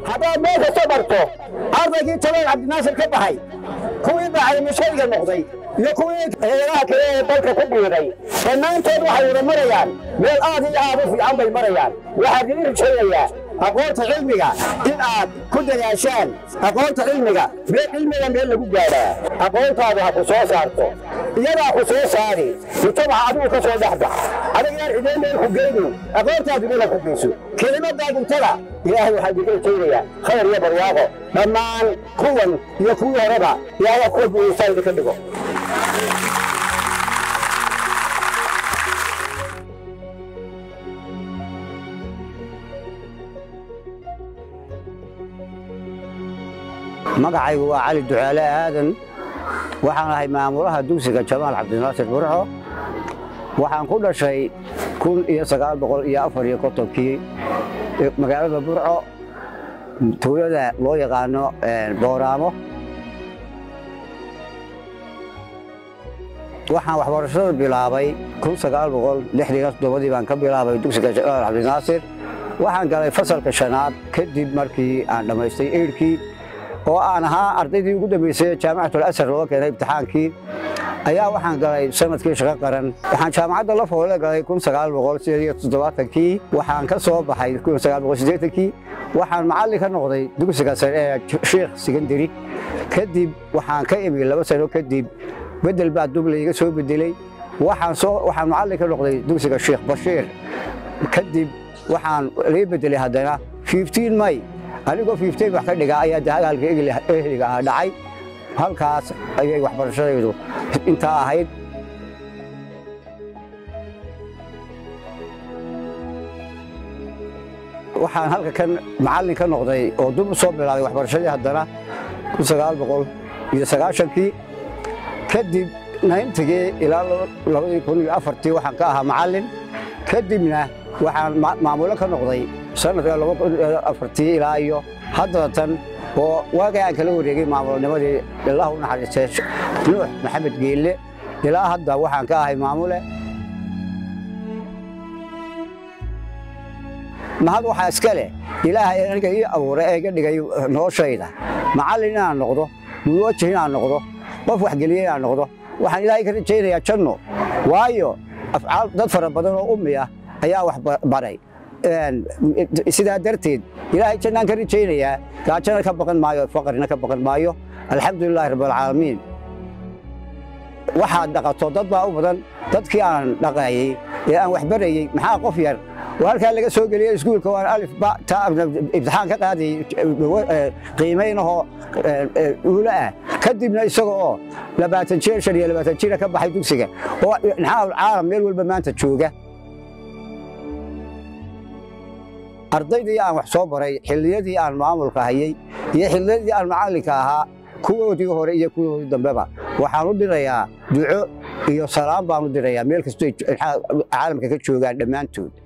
haddaad meel kasta barto ardaygii talool cabdinaasir ka baxay kuwii bacaymushayga noqday iyo kuwii heeraha kale ee dalka ku biiray dhammaantood waxay wada marayaan meel aad iyo aad u fiican bay marayaan waxaan idin rajaynayaa aqoonta cilmiga in aad ku dadaashaan aqoonta cilmiga meel cilmiga meel lagu gaadhaa aqoontaadu ha ku soo saarto iyadaa ku soo saari mujtamaca adigu ka soo dhexbax adigaan cideen meel ku geynin aqoontaadu meel ha ku geyso kelimadaa guntada ilaahay waxaa idinka rajaynayaa khayr iyo barwaaqo dhammaan kuwan iyo kuwii horeba ilaahay kuwa buusaa idinka dhigo magacaygu waa cali ducaale aadan waxaan ahay maamulaha dugsiga jamaal cabdinaasir burxo waxaan ku dhashay kun iyo sagaal boqol iyo afar iyo kontonkii magaalada burco tuulada loo yaqaano booraamo waxaan waxbarashada bilaabay kun sagaal boqol lixdan toddobadii baan ka bilaabay dugsiga jamaal cabdinaasir waxaan galay fasalka shanaad kadib markii aan dhammaystay eyrkii oo aan ahaa ardaydii ugu dambaysay jaamacatul asar looga keenay imtixaankii ayaa waxaan galay sanadkii shaqo qaran waxaan jaamacadda la foole galay kun sagaal boqol sideed iyo toddobaatankii waxaan ka soo baxay kun sagaal boqol siddeetankii waxaan macallin ka noqday dugsiga sare ee sheekh secondary kadib waxaan ka imi laba sano kadib bedel baa duble iga soo bedelay waxaan soo waxaan macallin ka noqday dugsiga sheekh bashiir kadib waxaan laga bedelay haddana 15 may anigoo 15 wax ka dhigaa ayaa dagaalka ehliga ah dhacay halkaas ayay waxbarashadaydu intaa ahayd waxaan halka kan macallin ka noqday oo dib u soo bilaabay waxbarashadii haddana kun sagaal boqol iyo sagaashankii kadib nayntigii ilaa labadii kun iyo afartii waxaan ka ahaa macallin kadibna waxaan maamulo ka noqday sanadka laba kun iyo afartii ilaa iyo haddana tan oo waagay aan kala wareegay maamulnimadii ilaahu u naxariistay nuux maxamed geelle ilaa hadda waxaan ka ahay maamule mahad waxaa iska leh ilaahay aniga ii abuuray ee iga dhigay noloshayda macallin inaan noqdo muwajih inaan noqdo qof waxgeliye inaan noqdo waxaan ilaahay ka rajaynayaa janno waayo afcaal dad fara badan oo ummi ah ayaa wax baray sidaa darteed ilaahay jannaan ka rajaynayaa gaajana ka baqan maayo faqrina ka baqan maayo alxamdulilaahi rabbilcaalamiin waxaad dhaqato dad baa u badan dadkii aan dhaqayey ee aan wax barayey maxaa qof yar oo halkaa laga soo geliyey iskuulka waan alif ba ta imtixaan ka qaadayey qiimaynahoo uula ah kadibna isaga oo labaatan jir shan iyo labaatan jira ka baxay dugsiga oo naxaal caalam meel walba maanta jooga ardaydii aan wax soo baray xilliyadii aan maamulka hayey iyo xilliyadii aan macallinka ahaa kuwoodii hore iyo kuwoodii dambeba waxaan u dirayaa duco iyo salaam baan u dirayaa meel kastoo caalamka ka joogaan dhammaantood